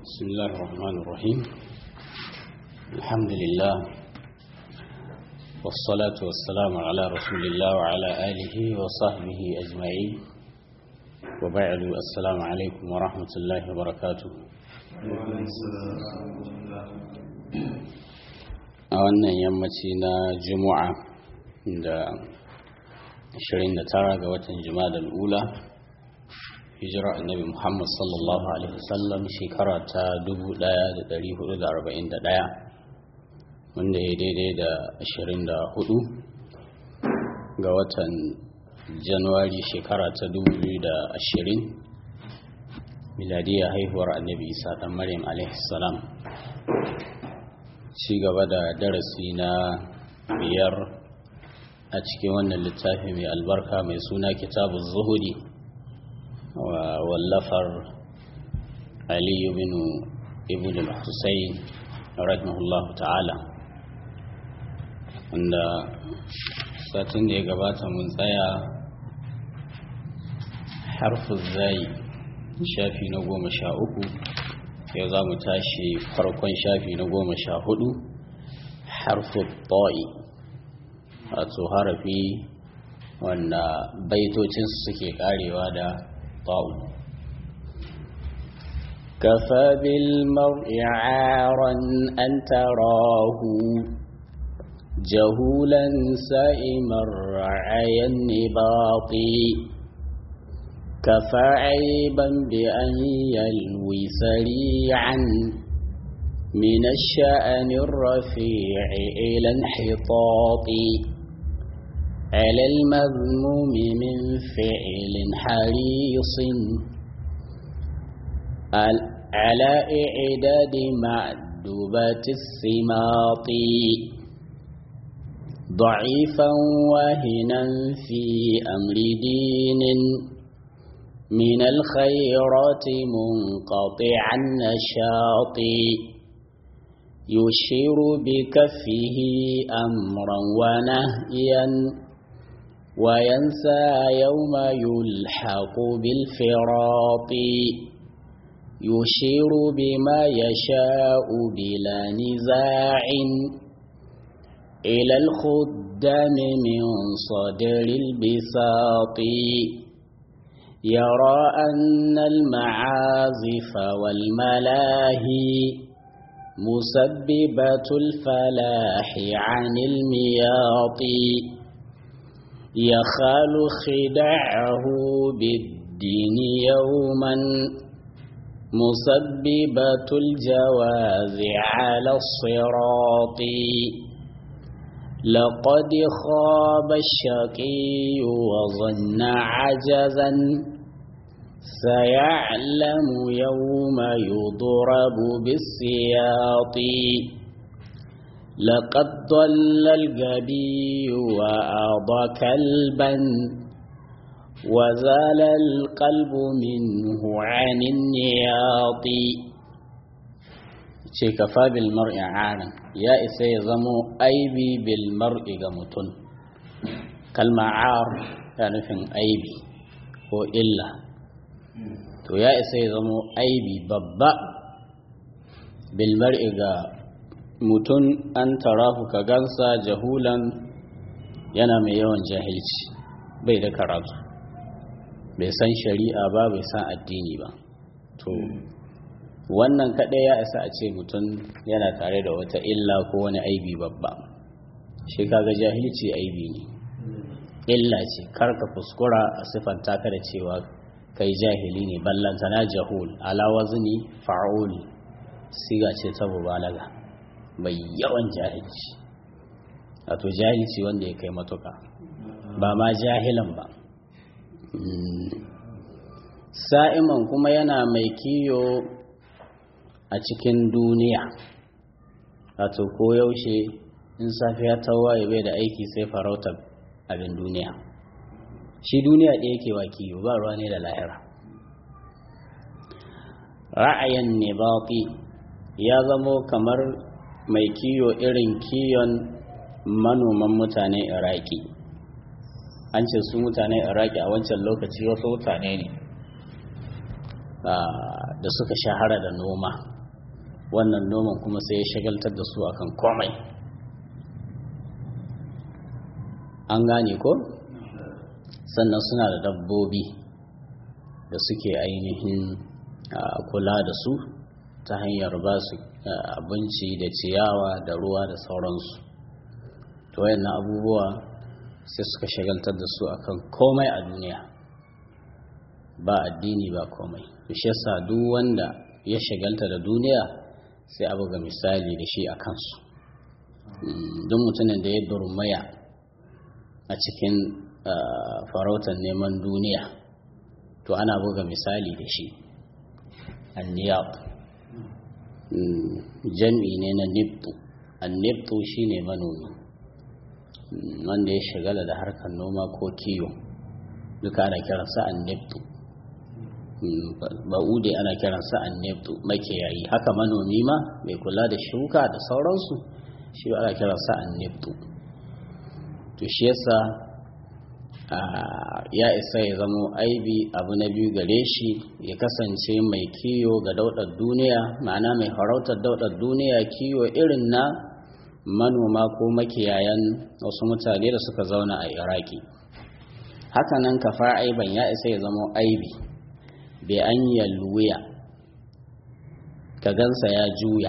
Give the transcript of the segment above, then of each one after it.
بسم الله الرحمن الرحيم الحمد لله والصلاة والسلام على رسول الله وعلى آله وصحبه أجمعين وبعد السلام عليكم ورحمة الله وبركاته a wannan yammaci na juma'a da 29 ga watan juma'a da ula hijira annabi muhammad sallallahu alaihi wasallam shekara ta 1441 wanda ya daidai da 24 ga watan januwari shekara ta 2020 miladiyar haihuwar annabi isa dan maryam alaihi salam ci gaba da darasi na biyar a cikin wannan littafi mai albarka mai suna kitabun zuhudi wallafar aliyu bin ibn al-husayn rahimahullahu ta'ala wanda satin da ya gabata mun tsaya harfin zai shafi na goma sha uku yau za mu tashi farkon shafi na goma sha hudu harfin ta'i wato harafi wanda baitocinsu suke karewa da ta'u كفى بالمرء عارا أن تراه جهولا سائم الرعي النباط كفى عيبا بأن يلوي سريعا من الشأن الرفيع إلى انحطاط على المذموم من فعل حريص على إعداد معدوبات السماط ضعيفا واهنا في أمر دين من الخيرات منقطع النشاط يشير بكفه أمرا ونهيا وينسى يوم يلحق بالفراط يشير بما يشاء بلا نزاع إلى الخدام من صدر البساط يرى أن المعازف والملاهي مسببة الفلاح عن المياط يخال خدعه بالدين يوما مسببة الجواز على الصراط لقد خاب الشقي وظن عجزا سيعلم يوم يضرب بالسياط لقد ضل الجبي وأضى كلبا وزال القلب منه عن النياط ce kafa bil mar'i aran ya isa ya zamo aibi bil mar'i ga mutum kalma ar ya nufin aibi ko illa to ya isa ya zamo aibi babba bil mar'i ga mutum an tarahu ka gansa jahulan yana mai yawan jahilci bai da karatu bai san shari'a ba bai san addini ba to wannan kaɗai ya isa a ce mutum yana tare da wata illa ko wani aibi babba shi kaga jahilci aibi ne illa ce karka kuskura a siffanta ka da cewa kai jahili ne ballanta na jahul ala wazni fa'ul siga ce ta mubalaga mai yawan jahilci wato jahilci wanda ya kai matuka ba ma jahilan ba sa'iman kuma yana mai kiyo a cikin duniya wato koyaushe in safiya ta waye bai da aiki sai farautar abin duniya shi duniya ɗaya yake wa kiyo ba ruwa ne da lahira ra'ayin ne ya zamo kamar mai kiyo irin kiyon manoman mutane iraki an ce su mutanen iraki a wancan lokaci wasu mutane ne da suka shahara da noma wannan noman kuma sai ya shagaltar da su akan komai an gane ko sannan suna da dabbobi da suke ainihin kula da su ta hanyar ba su abinci da ciyawa da ruwa da sauransu to wayannan abubuwa sai suka shagaltar da su akan komai a duniya ba addini ba komai to shi yasa duk wanda ya shagalta da duniya sai abu ga misali da shi a kansu duk mutumin da ya durmaya a cikin farautar neman duniya to ana buga misali da shi anniyab jam'i ne na nibtu annibtu shine manomi wanda ya shagala da harkar noma ko kiyo duka ana kiransa annibtu ba'ude ana kiransa annibtu makiyayi haka manomi ma mai kula da shuka da sauransu shi ana kiransa annibtu to shi yasa ya isa ya zamo aibi abu na biyu gare shi ya kasance mai kiyo ga daudar duniya ma'ana mai farautar daudar duniya kiyo irin na manoma ko makiyayan wasu mutane da suka zauna a iraki hakanan kafa aiban ya isa ya zamo aibi bai an yalwuya ka gansa ya juya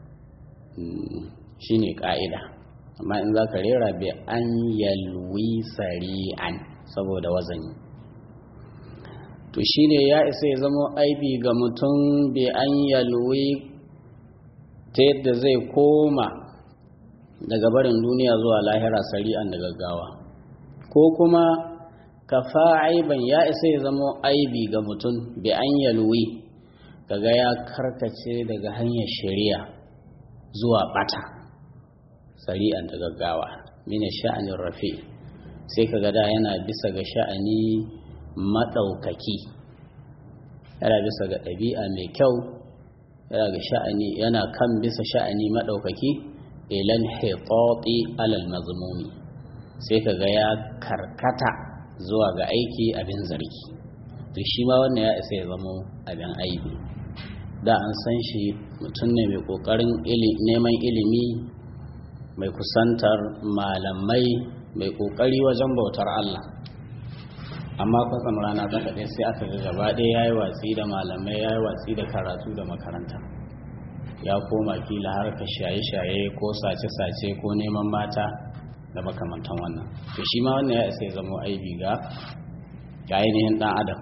shine ka'ida amma in za ka rera bi an yalwi sari'an saboda wazani to shine ya isa ya zama aibi ga mutum bi an yalwi ta yadda zai koma daga barin duniya zuwa lahira sari'an da gaggawa ko kuma kafa aiban ya isa ya zama aibi ga mutum bi an yalwi kaga ya karkace daga hanyar shari'a zuwa bata sari'an da gaggawa mine sha'anin rafi sai ka da yana bisa ga sha'ani maɗaukaki yana bisa ga ɗabi'a mai kyau yana ga sha'ani yana kan bisa sha'ani maɗaukaki ilan hitoti alal mazmumi sai ka ga ya karkata zuwa ga aiki abin zargi to shi ma wannan ya isa ya zama abin aibi da an san shi mutum ne mai ƙoƙarin neman ilimi mai kusantar malamai mai kokari wajen bautar Allah amma kwatsam rana ta kaɗe sai aka ga gaba ɗaya ya yi watsi da malamai ya yi watsi da karatu da makaranta ya koma kila harka shaye-shaye ko sace-sace ko neman mata da makamantan wannan to shi ma wannan ya isa ya zama aibi ga ainihin ɗan adam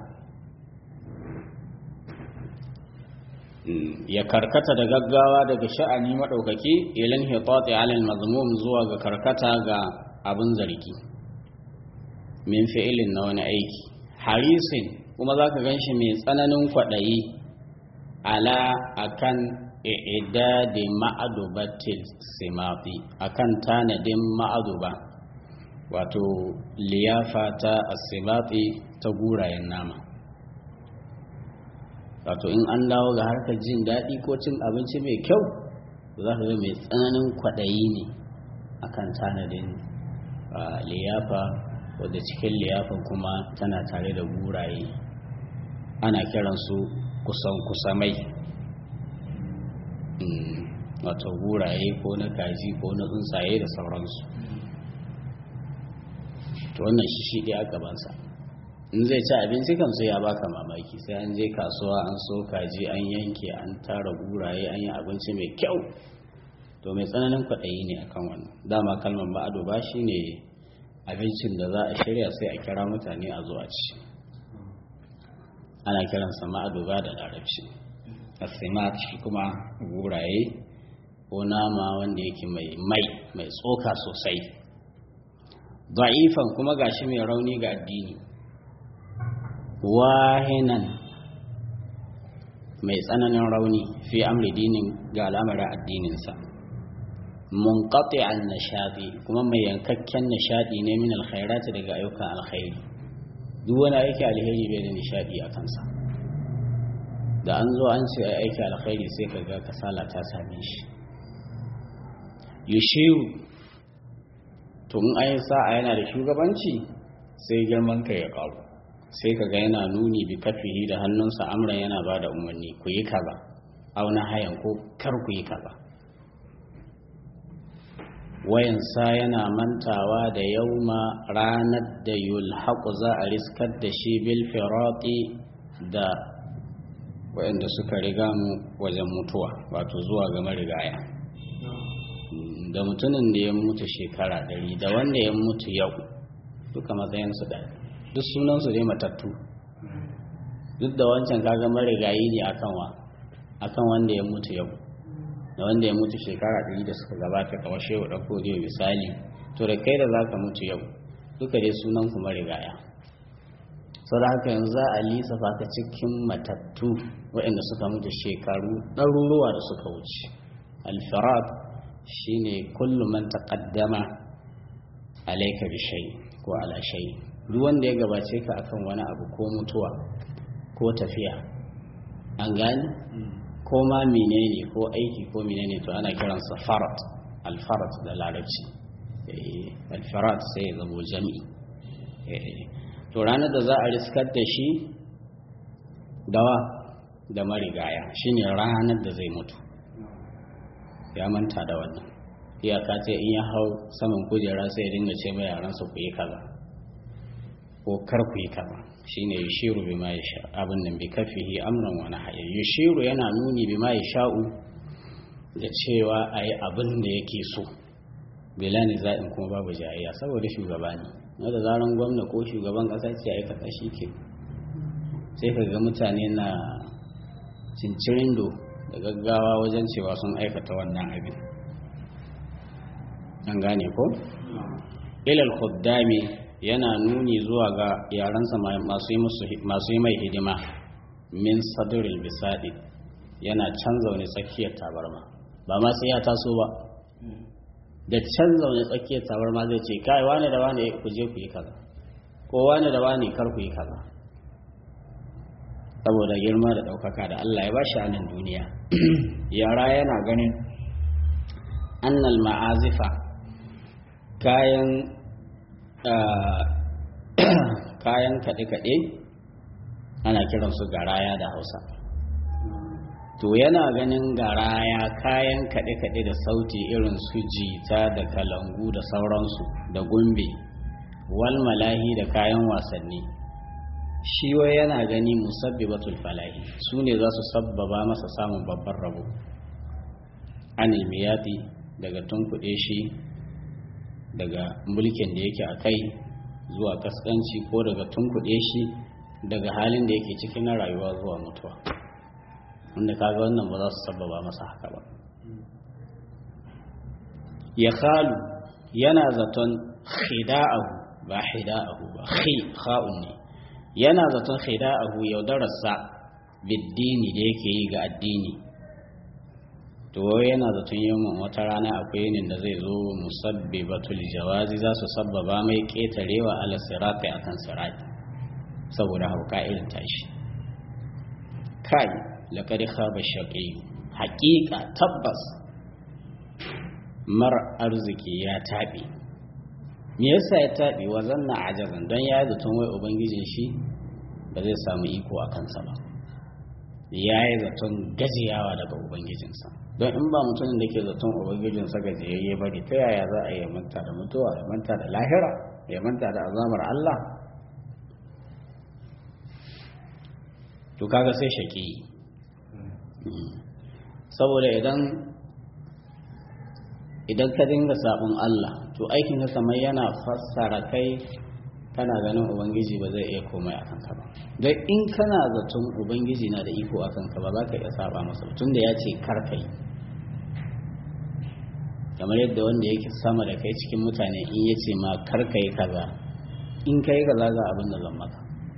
ya karkata da gaggawa daga sha'ani maɗaukaki ilin hitati alal mazmum zuwa ga karkata ga abin zargi min fi'ilin na wani aiki harisin kuma za ka gan shi mai tsananin kwaɗayi ala akan i'idadi ma'adubatil simafi akan tanadin ma'aduba wato liyafa ta asimafi ta gurayen nama wato in an dawo ga harkar jin daɗi ko cin abinci mai kyau za ka ga mai tsananin kwaɗayi ne akan tanadin liyafa wadda cikin liyafan kuma tana tare da guraye ana kiransu kusan kusamai wato guraye ko na kaji ko na tsuntsaye da sauransu to wannan shi shi ɗaya gabansa in zai ci abinci kan sai ya baka mamaki sai an je kasuwa an so kaji an yanke an tara guraye an yi abinci mai kyau to mai tsananin kwaɗayi ne akan wannan dama kalmar ba'ado ba shi ne abincin da za a shirya sai a kira mutane a zuwa ci ana kiransa ma'ado ba da larabci asimat shi kuma guraye ko nama wanda yake mai mai mai tsoka sosai da'ifan kuma gashi mai rauni ga addini wahinan mai tsananin rauni fi amri dinin ga al'amarin addininsa munqati'an nishadi kuma mai yankakken nishadi ne min alkhairati daga ayyukan alkhairi duk wani aiki alheri bai da nishadi a kansa da an zo an ce ai aiki alkhairi sai ka ga kasala ta same shi yushiru to in ayi sa'a yana da shugabanci sai girman ka ya karu sai ka ga yana nuni bi kafihi da hannunsa amran yana ba da umarni ku yi kaza auna hayan ko kar ku yi kaza wayansa yana mantawa da yauma ranar da yulhaqu za a riskar da shi bil firati da wayanda suka riga mu wajen mutuwa wato zuwa ga marigaya da mutumin da ya mutu shekara dari da wanda ya mutu yau duka matsayinsu ɗaya duk sunansu dai matattu duk da wancan kaga marigayi ne akan wa akan wanda ya mutu yau da wanda ya mutu shekara ɗari da suka gabata kawai shehu ɗauko zai misali to da kai da za ka mutu yau duka dai sunan ku marigaya sau da haka yanzu za a lissafa ka cikin matattu waɗanda suka mutu shekaru ɗaruruwa da suka wuce alfirat shine kullum man taqaddama alayka bi shay ko ala shay duk wanda ya gabace ka akan wani abu ko mutuwa ko tafiya an gani ko ma menene ko aiki ko menene to ana kiransa farat alfarat da larabci alfarat sai ya zamo jami'i to ranar da za a riskar da shi dawa da marigaya shine ranar da zai mutu ya manta da wannan iyaka ce in ya hau saman kujera sai ya dinga ce mai yaransa ku yi kaza ko kar ku yi kaza shine yushiru bima yasha abin nan bi kafihi amran wa nahya yushiru yana nuni bima yasha'u da cewa ayi abin da yake so bila za'in kuma babu jayayya saboda shugaba ne na da zaran gwamna ko shugaban kasa ce ayi kaza ke. sai ka ga mutane na cincirindo da gaggawa wajen cewa sun aikata wannan abin an gane ko ilal khuddami yana nuni zuwa ga yaransa masu yi mai hidima min saduril bisadi yana can zaune tsakiyar tabarma ba ma sai ya taso ba da can zaune tsakiyar tabarma zai ce kai wane da wane ku je ku yi kaza ko wane da wane kar ku yi kaza saboda girma da ɗaukaka da Allah ya ba shi a nan duniya yara yana ganin annal ma'azifa kayan kayan kaɗe-kaɗe ana kiransu garaya da hausa to yana ganin garaya kayan kaɗe-kaɗe da sauti irin su jita da kalangu da sauransu da gumbe wal malahi da kayan wasanni shi wai yana gani musabbibatul falahi su ne za su sabbaba masa samun babban rabo anil miyati daga tunkuɗe shi daga mulkin da yake a kai zuwa kaskanci ko daga tunkuɗe shi daga halin da yake cikin na rayuwa zuwa mutuwa wanda kaga wannan ba za su sababa masa haka ba ya khalu yana zaton khida'ahu ba khida'ahu ba khi kha'un ne yana zaton khida'ahu yaudararsa biddini da yake yi ga addini to yana zaton yawan wata rana akwai yinin da zai zo musabbibatul jawazi za su sabbaba mai ƙetarewa ala sirati akan sirati saboda hauka irin tashi kai laqad khaba shaqi haqiqa tabbas mar arziki ya taɓe me yasa ya taɓe wa zanna ajazan don ya yi zaton wai ubangijin shi ba zai samu iko a kansa ba ya yi zaton gajiyawa daga ubangijinsa don in ba mutumin da ke zaton ubangijinsa gajiyayye bari ta yaya za a yi manta da mutuwa ya manta da lahira ya manta da azamar Allah to kaga sai shaki saboda idan idan ka dinga sabon Allah to aikin ka kamar yana fassara kai kana ganin ubangiji ba zai iya komai akan ka ba don in kana zaton ubangiji na da iko akan ka ba za ka iya saba masa tun da ya ce kar ka yi kamar yadda wanda yake sama da kai cikin mutane in ya ce ma kar ka yi kaza in ka yi kaza ga abin da zan maka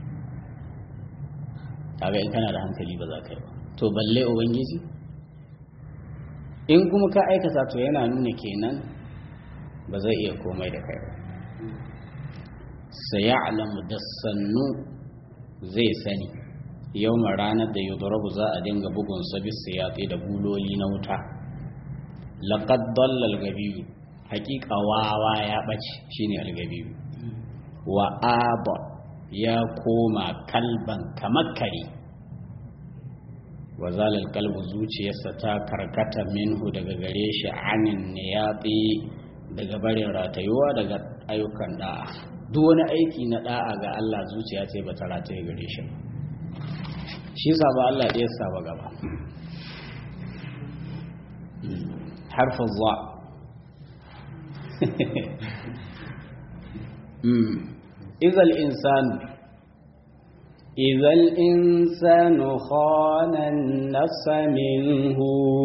kaga in kana da hankali ba za ka yi ba to balle ubangiji in kuma ka aikata to yana nuna kenan ba zai iya komai da kai ba sayalamu da sannu zai sani yau ranar da yudrabu za a dinga bugun sabis yaƙi da buloli na wuta laqad dalla al-gabiyu haƙiƙa wawa ya ɓace shine al-gabiyu wa aba ya koma kalban kamar kare wa zalal kalbu zuciyarsa ta karkata minhu daga gare shi anin niyati daga barin ratayuwa daga ayyukan da'a duk wani aiki na da'a ga Allah zuciya ce ba ta rataye gare shi shi saba Allah ɗaya saba gaba harfin zuwa إذا الإنسان إذا الإنسان خان النفس منه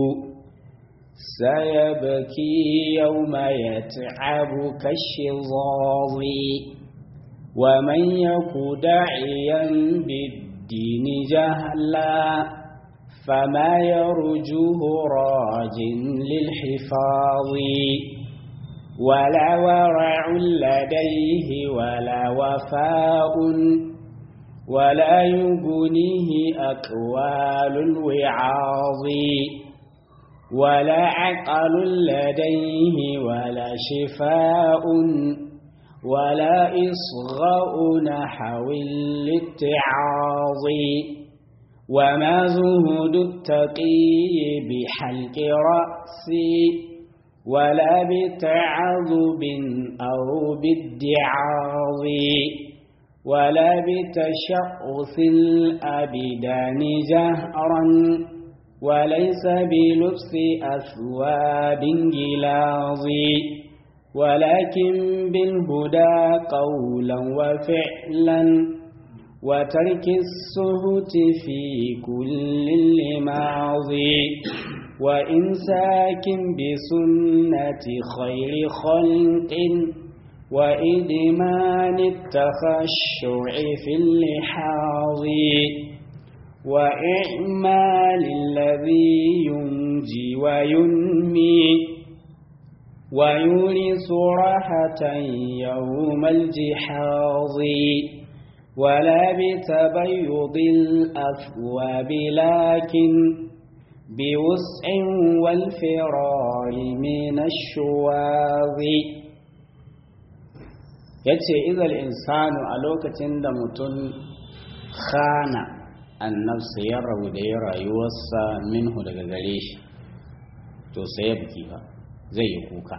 سيبكي يوم يتعب كالشظاظ ومن يك داعيا بالدين جهلا فما يرجوه راج للحفاظ ولا ورع لديه ولا وفاء ولا يغنيه أقوال الوعاظ ولا عقل لديه ولا شفاء ولا إصغاء نحو الاتعاظ وما زهد التقي بحلق رأسي ولا بتعذب أو بالدعاظ ولا بتشعث الأبدان جهرا وليس بلبس أثواب جلاظ ولكن بالهدى قولا وفعلا وترك السهت في كل لماضي وإمساك بسنة خير خلق وإدمان التخشع في اللحاظ وإعمال الذي ينجي وينمي ويورث راحة يوم الجحاظ ولا بتبيض الأثواب لكن بوسع والفرار من الشواظ yace izal insanu a lokacin da mutum khana annabsa ya rabu da ya rayuwarsa minhu daga gare shi to sai ya buki ba zai yi kuka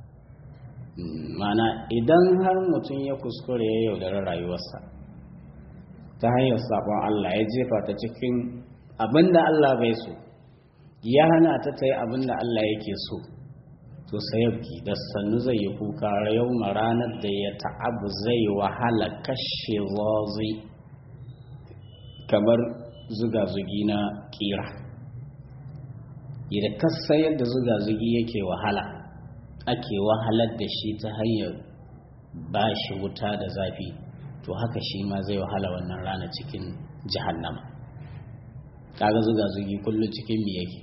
mana idan har mutum ya kuskure ya yaudari rayuwarsa ta hanyar sabon Allah ya jefa ta cikin abinda Allah bai so ya hana ta ta yi abinda Allah yake so to sayabki da sannu zai yi kuka yau ranar da ya ta'abu zai wahala kashe zazi kamar zuga-zugi na kira idan kasa yadda zuga-zugi yake wahala ake wahalar da shi ta hanyar ba shi wuta da zafi to haka shi ma zai wahala wannan rana cikin jahannama kaga zuga-zugi kullum cikin mi yake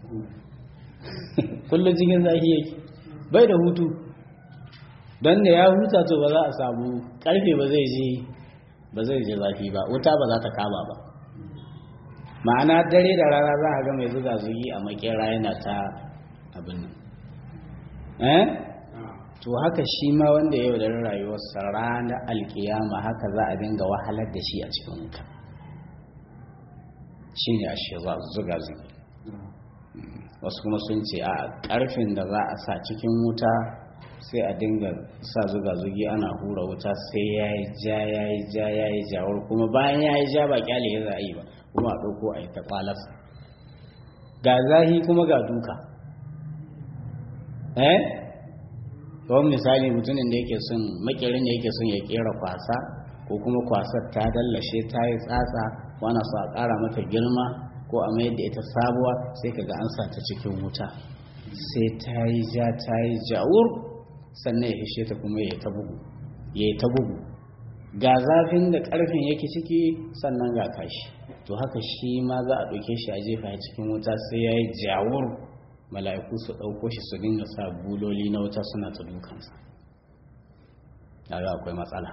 kullum cikin zafi yake bai da hutu don da ya huta to ba za a samu karfe ba zai je ba zai je zafi ba wuta ba za ta kama ba ma'ana dare da rana za a ga mai zuga zugi a makera yana ta abin nan eh to haka shi ma wanda yau da rayuwarsa ranar alkiyama haka za a dinga wahalar da shi a cikin wuta shi ne a shi zuga zugi wasu kuma sun ce a ƙarfin da za a sa cikin wuta sai a dinga sa zuga-zugi ana hura wuta sai ya yi ja ya yi ja ya yi jawar kuma bayan ya yi ja ba kyale ya za a yi ba kuma a ɗauko a yi ta ƙwalarsa ga zahi kuma ga duka eh kawai misali mutumin da yake son makirin da yake son ya kera kwasa ko kuma kwasar ta dallashe ta yi tsatsa wana so a ƙara mata girma ko a mayar da ita sabuwa sai kaga an sa ta cikin wuta sai ta yi ja ta yi jawur sannan ya hishe ta kuma ya ta bugu ya ta bugu ga zafin da ƙarfin yake ciki sannan ga kashi to haka shi ma za a ɗauke shi a jefa ya cikin wuta sai ya yi jawur mala'iku su ɗauko shi su dinga sa buloli na wuta suna ta dukansa kaga akwai matsala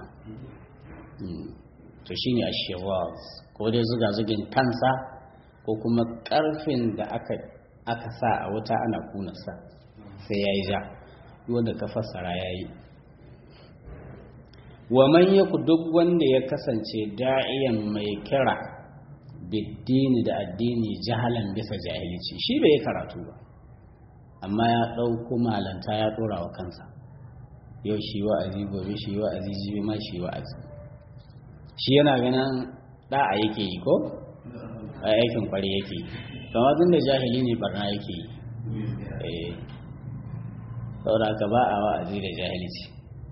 to shine a ko dai zuga zugin kansa ko kuma ƙarfin da aka aka sa a wuta ana kunarsa sai ya yi ja wanda ka fassara ya yi wa man yaku duk wanda ya kasance da'iyan mai kira biddini da addini jahalan bisa jahilci shi bai karatu ba amma ya ɗauko malanta ya ɗora wa kansa yau shi wa'azi gobe shi wa'azi jibi ma shi wa'azi shi yana ganin da'a yake yi ko a aikin kwari yake yi kama tun da jahili ne barna yake yi saboda ka ba a wa'azi da jahilci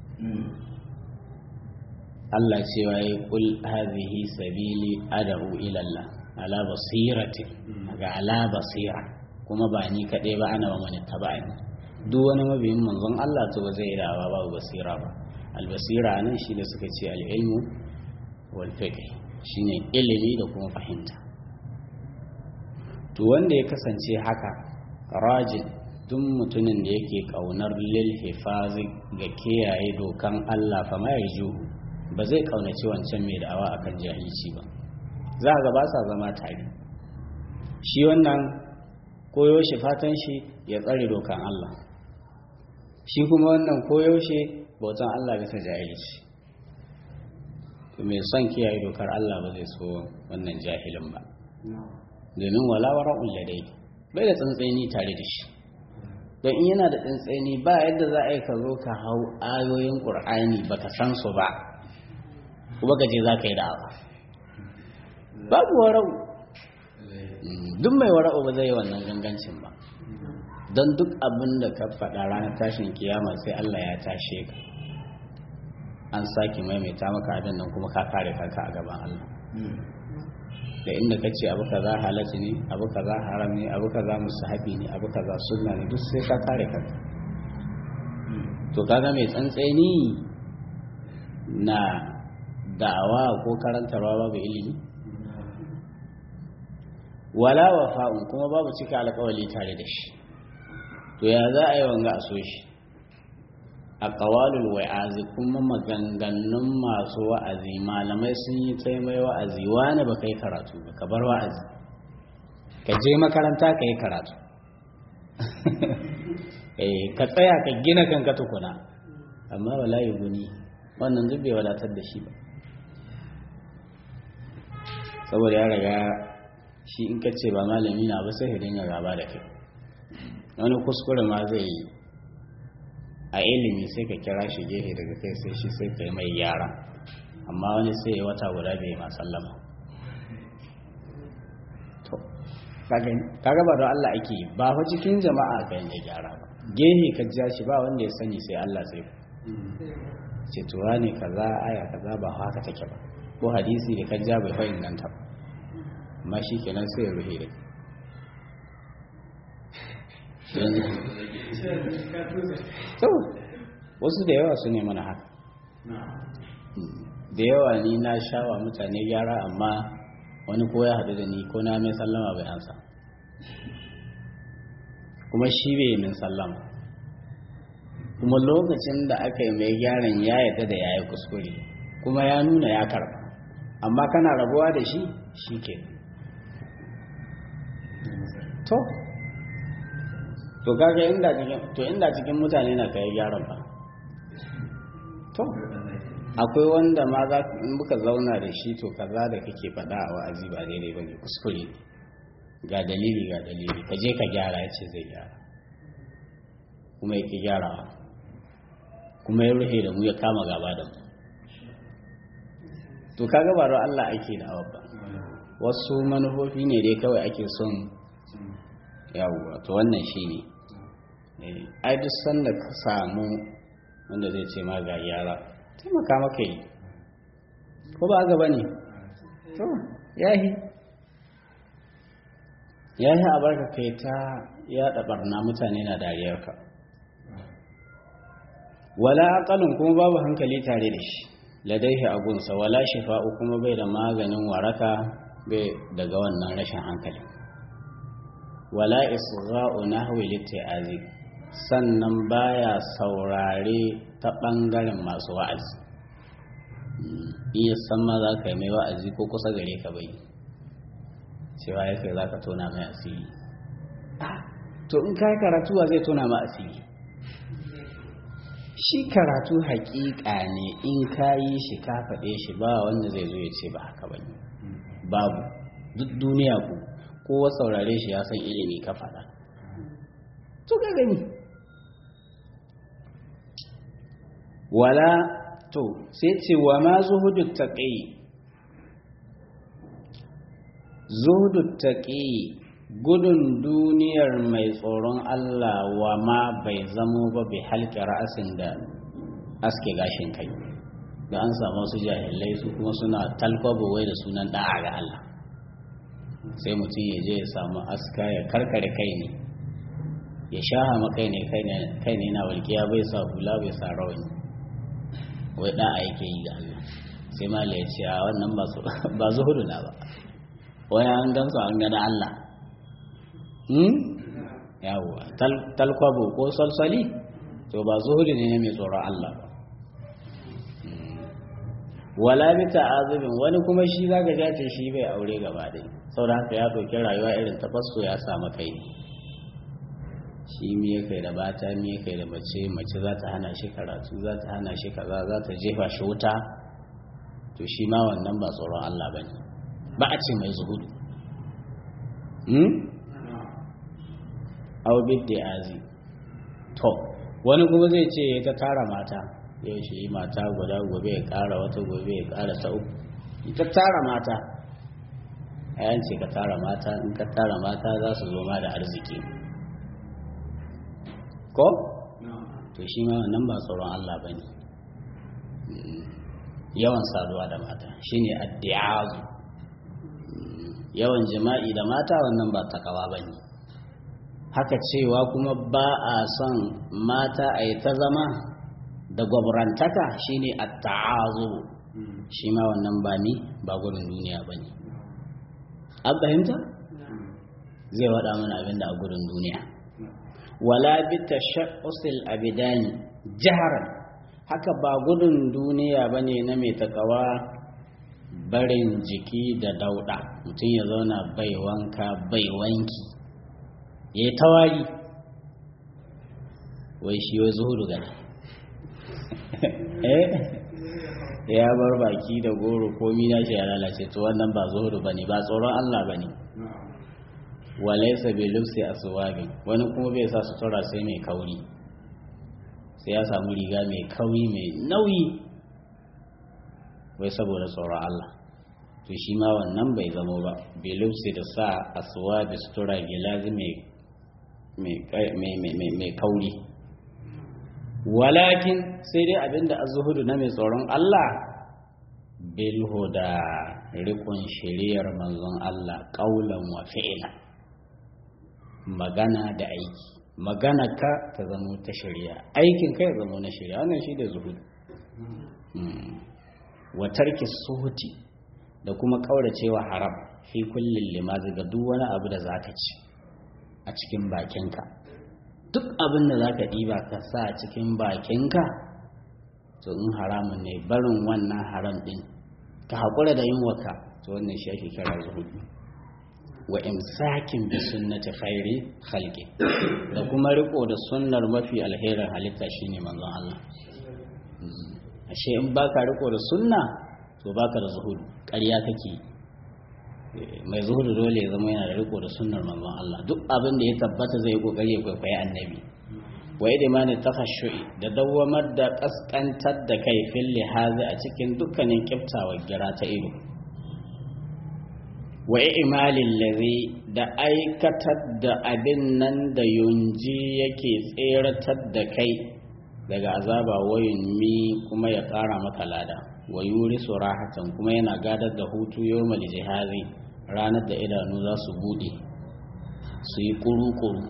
Allah cewa ya kul hadhihi sabili ad'u ila Allah ala basiratin ga ala basira kuma ba ni kaɗai ba ana wa mani taba'ani duk wani mabiyin manzon Allah to ba zai dawa babu basira ba albasira nan shi da suka ce al-ilmu wal fiqh shine ilimi da kuma fahimta to wanda ya kasance haka rajin duk mutumin da yake kaunar lil hifazi ga kiyaye dokan Allah fa mai juhu ba zai kaunaci wancan mai da'awa akan jahilci ba za ga ba sa zama tare shi wannan koyo shi fatan shi ya tsare dokan Allah shi kuma wannan koyo shi bautan Allah bisa jahilci to mai son kiyaye dokar Allah ba zai so wannan jahilin ba domin wala wara'un ladai bai da tsantseni tare da shi don in yana da tsantseni ba yadda za a yi ka zo ka hau ayoyin ƙur'ani baka san su ba kuma ka je za ka yi da'awa babu wara'u duk mai wara'u ba zai yi wannan gangancin ba don duk abin da ka faɗa ranar tashin kiyama sai Allah ya tashe ka an sake maimaita maka abin nan kuma ka kare kanka a gaban Allah da inda ka ce abu kaza halatta ne abu kaza haram ne abu kaza musahabi ne abu kaza sunna ne duk sai ka kare kanka to kaga mai tsantseni na da'awa ko karantarwa babu ilimi wala wafa'un kuma babu cika alƙawali tare da shi to ya za a yi wanga a so shi a ƙawalul wa'azi kuma maganganun masu wa'azi malamai sun yi taimai wa'azi wani ba kai karatu ba ka bar wa'azi ka je makaranta ka yi karatu ka tsaya ka gina kanka tukuna amma wala yi guni wannan duk bai wadatar da shi ba saboda ya riga shi in ka ce ba malami na ba sai ya dinga gaba da kai wani kuskure ma zai yi a ilimi sai ka kira shi gefe daga kai sai shi sai ka yi mai yara amma wani sai ya wata guda bai ma sallama to kaga ba don Allah ake yi ba fa cikin jama'a ka yi gyara ba gehe ka ja shi ba wanda ya sani sai Allah sai ce tuwa ne kaza aya kaza ba haka take ba ko hadisi da ka ja bai fa inganta ba amma shi kenan sai ya ruhe da to wasu da yawa su ne mana haka da yawa ni na shawa mutane gyara amma wani ko ya haɗu da ni ko na mai sallama bai ansa kuma shi bai min sallama kuma lokacin da aka yi mai gyaran ya yadda da ya yi kuskure kuma ya nuna ya karba amma kana rabuwa da shi shi ke to to kaga inda cikin to inda cikin mutane na kai gyaran ba to akwai wanda ma za in muka zauna da shi to kaza da kake faɗa a wa'azi ba daidai bane kuskure ga dalili ga dalili ka je ka gyara ya ce zai gyara kuma ya ki gyarawa kuma ya rufe da mu ya kama gaba da mu to kaga ba Allah ake da awa ba wasu manufofi ne dai kawai ake son yawwa to wannan shi ne ai duk sanda ka samu wanda zai ce ma ga yara taimaka maka yi ko ba gaba ne to yahi yahi a barka kai ta yaɗa barna mutane na dariyarka wala aqalun kuma babu hankali tare da shi ladaihi agunsa wala shifa'u kuma bai da maganin waraka bai daga wannan rashin hankali wala isra'u nahwi liti'azi sannan baya saurare ta bangaren masu wa'azi iya san ma za ka yi mai wa'azi ko kusa gare ka bai cewa ya kai za ka tona mai asiri to in ka karatu wa zai tona ma asiri shi karatu haƙiƙa ne in ka yi shi ka faɗe shi ba wanda zai zo ya ce ba haka ba babu duk duniya ku kowa saurare shi ya san ilimi ka faɗa to ka gani wala to sai ce wa ma zuhudu taqi zuhudu taqi gudun duniyar mai tsoron Allah wa ma bai zamo ba bai halke ra'asin da aske gashin kai da an samu su jahilai su kuma suna talkwabo wai da sunan da'a ga Allah sai mutum ya je ya samu aska ya karkare kai ne ya shaha makai ne kai ne na walƙiya bai sa hula bai sa rawani wai da'a yake yi ga Allah sai mala ya ce a wannan ba zuhudu na ba wani an gamsu an gana Allah yawwa talkwabo ko salsali to ba zuhudu ne mai tsoron Allah ba wala bi ta'azubin wani kuma shi zaka ja ce shi bai aure gaba dai saboda haka ya ɗauki rayuwa irin ta fasto ya samu kai ne shi miye kai da bata miye kai da mace mace za ta hana shi karatu za ta hana shi kaza za ta jefa shi wuta to shi ma wannan ba tsoron Allah ba ne ba a ce mai zuhudu au bidda azi to wani kuma zai ce ya ta tara mata yau shi mata guda gobe ya kara wata gobe ya kara ta uku ita tara mata a ce ka tara mata in ka tara mata za su zo ma da arziki ko? to shi ma nan ba tsoron Allah ba ne yawan saduwa da mata shi ne addiyazu yawan jima'i da mata wannan ba takawa ba ne haka cewa kuma ba a son mata a yi ta zama da gwabrantaka shi ne atta'azu shi ma wannan ba ni ba gudun duniya ba ne an fahimta zai waɗa mana abin da a gudun duniya wala bi tashaqqusil abidani jaharan haka ba gudun duniya bane na mai takawa barin jiki da dauda mutum ya zauna bai wanka bai wanki ya yi tawari wai shi wai zuhudu gani eh ya bar baki da goro komi na shi ya lalace to wannan ba zuhudu bane ba tsoron Allah bane walaisa bai lufsi a suwabin wani kuma bai sa sutura sai mai kauri sai ya samu riga mai kauri mai nauyi wai saboda tsoron Allah to shi ma wannan bai zamo ba bai lufsi da sa a suwabi sutura gilazi mai kauri walakin sai dai abinda azuhudu na mai tsoron Allah bilhu da rikon shiriyar manzon Allah ƙaulan wa fi'ila magana da aiki magana ka ta zama ta shari'a aikin ka ya zama na shari'a wannan shi da zuhudu wa tarki suhuti da kuma kauracewa haram fi kullin limazi ga duk wani abu da zaka ci a cikin bakinka duk abin da zaka ɗiba ka sa a cikin bakinka to in haramun ne barin wannan haram din ka haƙura da yin waka to wannan shi ake kira zuhudu wa imsakin bi sunnati khairi khalqi da kuma riko da sunnar mafi alherin halitta shine manzon Allah ashe in baka riko da sunna to baka da zuhudu ƙarya kake mai zuhudu dole ya zama yana da riko da sunnar manzon Allah duk abin da ya tabbata zai kokari ya kwaikwayi annabi wa idmani takhashu'i da dawwamar da kaskantar da kai fil lihazi a cikin dukkanin kiftawa gira ta ido wa imalin lari da aikatar da abin nan da yunji yake tseratar da kai daga azaba wayun mi kuma ya ƙara maka lada wa yuri surahatan kuma yana gadar da hutu yau jihari ranar da idanu za su buɗe su yi kuru-kuru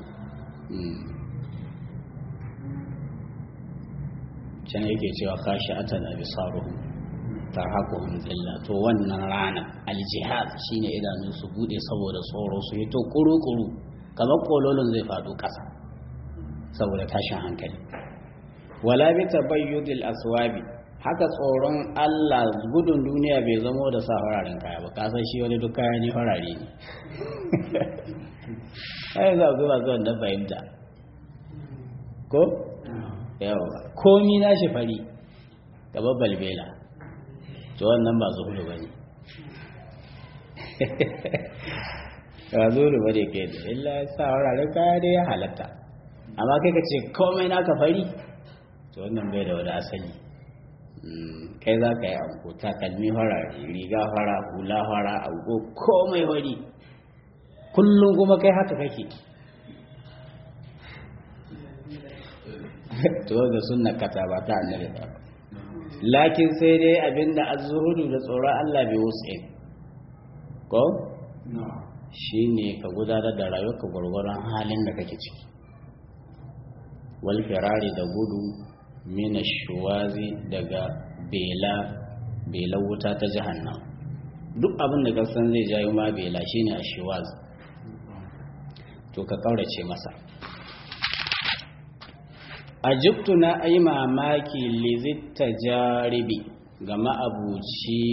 can yake cewa kashi atan abisaruhu tarhaquhum zilla to wannan rana aljihad shine idanu su bude saboda tsoro su yi to kuru-kuru kamar kololon zai faɗo ƙasa saboda tashin hankali wala bi tabayyudil aswabi haka tsoron Allah gudun duniya bai zamo da sa fararen kaya ba ka san shi wani duk kaya ne farare ne ai za ku ba zuwa da fahimta ko yawa komi na shi fari gaba balbela to wannan ba zuhudu ba ne ba zuru ba da ke da illa ya sa wuraren kaya dai ya halatta amma kai ka ce komai naka fari to wannan bai da wani asali kai za ka yi anko takalmi fara riga fara hula fara anko komai fari kullum kuma kai haka kake to ga sunna kata ba ta annabi ba lakin sai dai abinda azzuhudu da tsoron Allah bai wuce ko shine ka gudanar da rayuwarka gwargwaron halin da kake ciki wal firari da gudu mina shuwazi daga bela bela wuta ta jahannam duk abin da ka san zai jayo ma bela shine ashwaz to ka kaurace masa ajibtu na ayi mamaki lizitta jaribi ga ma'abuci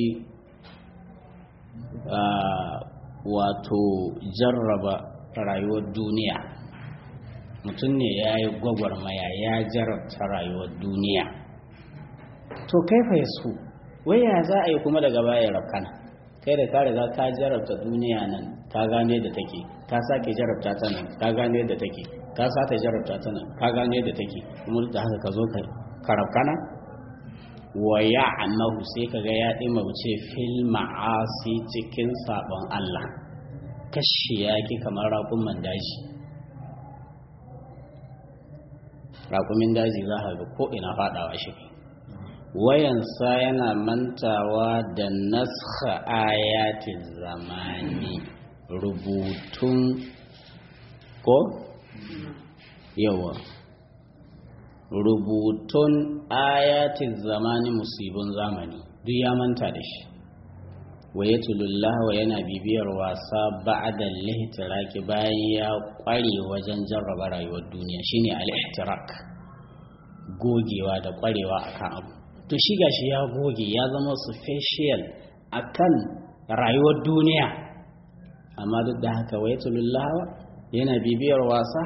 wato jarraba rayuwar duniya mutum ne ya yi gwagwarmaya ya jarabta rayuwar duniya to kaifa ya su waya za a yi kuma daga baya rafkana kai da ka riga ka jarabta duniya nan ka gane da take ka sake jarabta ta nan ka gane da take ka sake jarabta ta nan ka gane da take kuma da haka ka zo ka rafkana wa ya annahu sai ka ga ya ɗima wuce fil ma'asi cikin sabon Allah kashi ya ki kamar raƙumin daji raƙumin daji za ka ga ko ina faɗawa shi wayansa yana mantawa da naskha ayatin zamani rubutun ko yawa rubutun ayatin zamani musibin zamani duk ya manta da shi waye wa yana bibiyar wasa ba'da lihtiraki bayan ya kware wajen jarraba rayuwar duniya shine al-ihtirak gogewa da kwarewa akan abu to shi gashi ya goge ya zama special akan rayuwar duniya amma duk da haka waye yana bibiyar wasa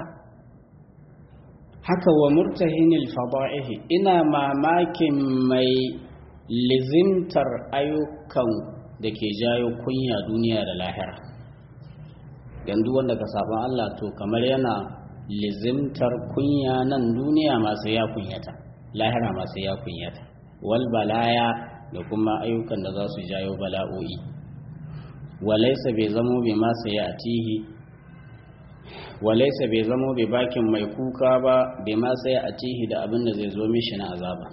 haka wa murtahinil fada'ihi ina mamakin mai lizimtar ayyukan da ke jayo kunya duniya da lahira yanzu wanda ka sabon Allah to kamar yana lizimtar kunya nan duniya masu ya kunyata lahira masu ya kunyata wal balaya da kuma ayyukan da za su jayo bala'o'i walaisa bai zamo bai masa ya atihi walaisa bai zamo bai bakin mai kuka ba bai ma sai a tihi da abin da zai zo mishi na azaba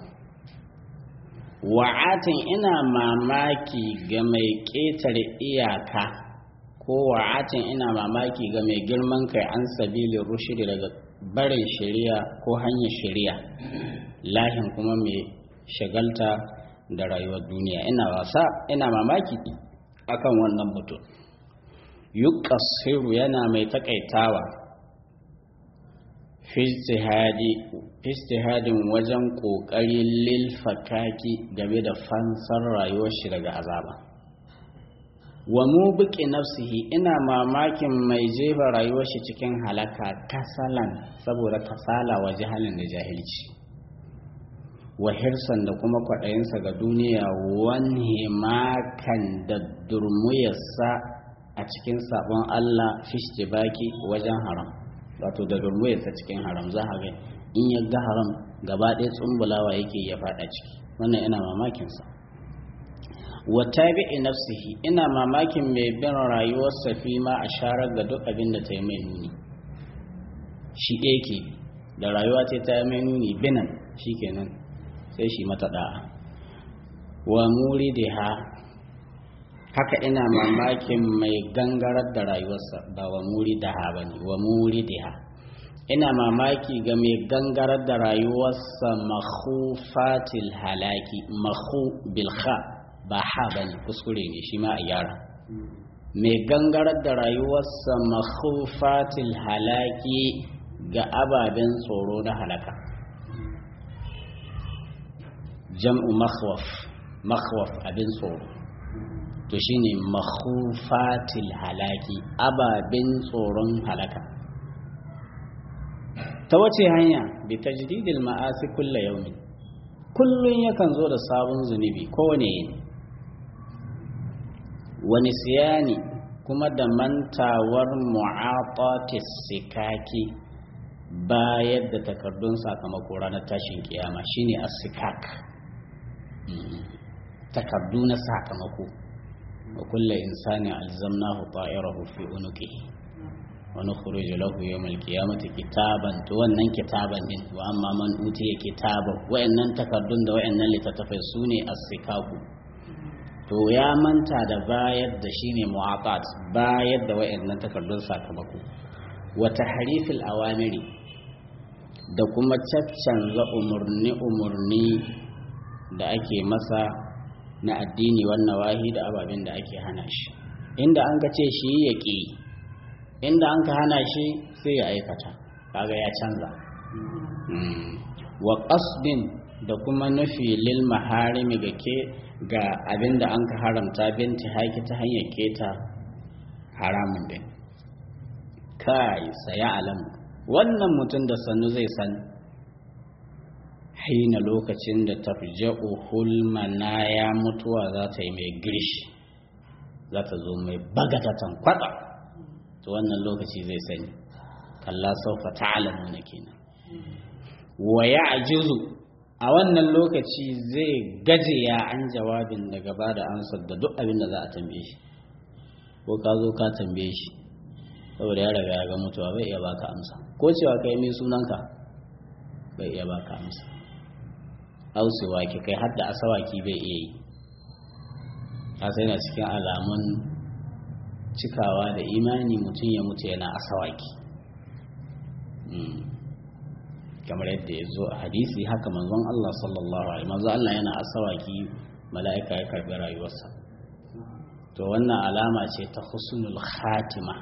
wa'atin ina mamaki ga mai ƙetare iyaka ko wa'atin ina mamaki ga mai girman kai an sabilin rushidi daga barin shari'a ko hanyar shari'a lahin kuma mai shagalta da rayuwar duniya ina wasa ina mamaki akan wannan mutum yuqassiru yana mai takaitawa fistihadin wajen ƙoƙarin lilfakaki game da fansar rayuwar shi daga azaba wa mu buƙi nafsihi ina mamakin mai jefa rayuwar shi cikin halaka kasalan saboda kasala wa jihalin da jahilci wa hirsan da kuma kwaɗayinsa ga duniya wani makan da durmuyarsa a cikin sabon Allah fishti baki wajen haram wato da durmuyarsa cikin haram za a ga in ya ga haram gaba ɗaya tsumbulawa yake ya faɗa ciki wannan ina mamakinsa wa tabi'i nafsihi ina mamakin mai bin rayuwarsa fi ma a sharar ga duk abin da ta yi mai nuni shi ɗaya ke da rayuwa ce ta yi mai nuni binan shi kenan sai shi mata da'a wa muri da ha haka ina mamakin mai gangarar da rayuwarsa ba wa muri da ha ba ne wa muri da ha ina mamaki ga mai gangarar da rayuwarsa makhufatil halaki makhu bilha ba ha ba ne kuskure ne shi ma a gyara mai gangarar da rayuwarsa makhufatil halaki ga ababen tsoro na halaka jam'u makhwaf makhwaf abin tsoro to shine makhufatil halaki ababen tsoron halaka ta wace hanya bi tajdidil ma'asi kulla yaumin kullun yakan zo da sabon zunubi kowane yini wani siyani kuma da mantawar mu'atatis sikaki bayar da takardun sakamako ranar tashin kiyama shine as-sikak takardu na sakamako wa kullu insani alzamnahu ta'irahu fi unuqihi wa nukhruju lahu yawm al-qiyamati kitaban to wannan kitaban din wa amma man utiya kitaban wayannan takardun da wayannan littattafai sune as-sikaku to ya manta da bayar da shine mu'aqat bayar da wayannan takardun sakamako wa tahrifil awamiri da kuma caccanza umurni umurni da ake masa na addini wannan wahi da ababen da ake hana shi inda an ka ce shi ya ƙi inda an ka hana shi sai ya aikata kaga ya canza wa qasdin da kuma nufi lil maharimi ga ke ga abin da an ka haramta binti haiki ta hanyar keta haramun din kai saya alamu wannan mutum da sannu zai san haina lokacin da tafja'u hulmana ya mutuwa za ta yi mai girshi za ta zo mai bagatatan kwatsa to wannan lokaci zai sani kalla saufa ta'alamu na kenan wa ya ajizu a wannan lokaci zai gaje ya an jawabin da gaba da ansar da duk abin da za a tambaye shi ko ka zo ka tambaye shi saboda ya riga ya ga mutuwa bai iya baka amsa ko cewa kai mai sunanka bai iya baka amsa ausewa ki kai har da asawaki bai iya yi sai na cikin alamun cikawa da imani mutum ya mutu yana asawaki kamar yadda ya zo a hadisi haka manzon Allah sallallahu alaihi manzon Allah yana asawaki mala'ika ya karbi rayuwarsa to wannan alama ce ta husnul khatima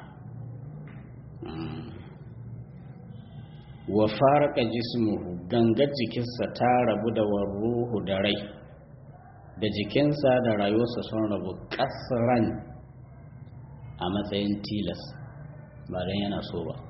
wa faraka jismuhu gangar jikinsa ta rabu da warruhu da rai da jikinsa da rayuwarsa sun rabu kasran a matsayin tilas ba don yana so ba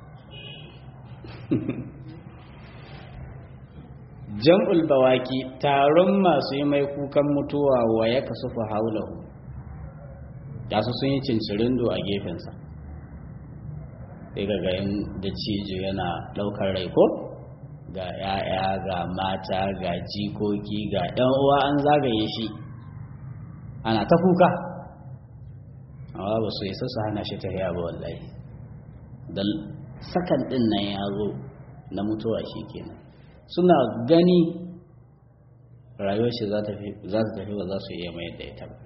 jam'ul bawaki taron masu yi mai kukan mutuwa wa ya kasu fa haulahu da su sun yi cincirindo a gefensa sai ga gayin da cijo yana ɗaukar rai ko ga ‘ya'ya ga mata ga jikoki ga ‘yan uwa an zagaye shi ana ta kuka amma ba su isa su hana shi ta ba wallahi da sakan ɗin nan ya zo na mutuwa shi kenan suna gani rayuwar shi za ta tafi ba za su iya mayar da ita ba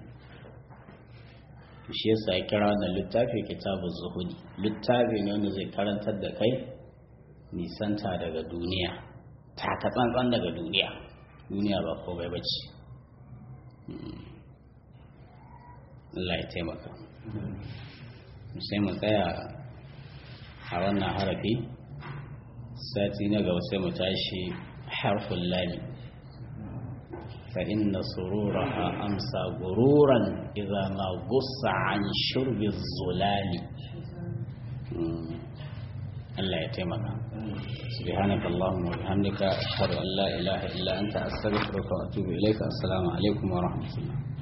shi yasa ya kira wannan littafi kitabun zuhudi littafi ne wanda zai karantar da kai nisanta daga duniya taka tsantsan daga duniya duniya ba komai ba ce Allah ya taimaka sai mu tsaya a wannan harafi sati na gaba sai mu tashi harfin lami فإن سرورها أمسى غرورا إذا ما غص عن شرب الزلال الله يتيمك سبحانك اللهم وبحمدك أشهد أن لا إله إلا أنت أستغفرك وأتوب إليك السلام عليكم ورحمة الله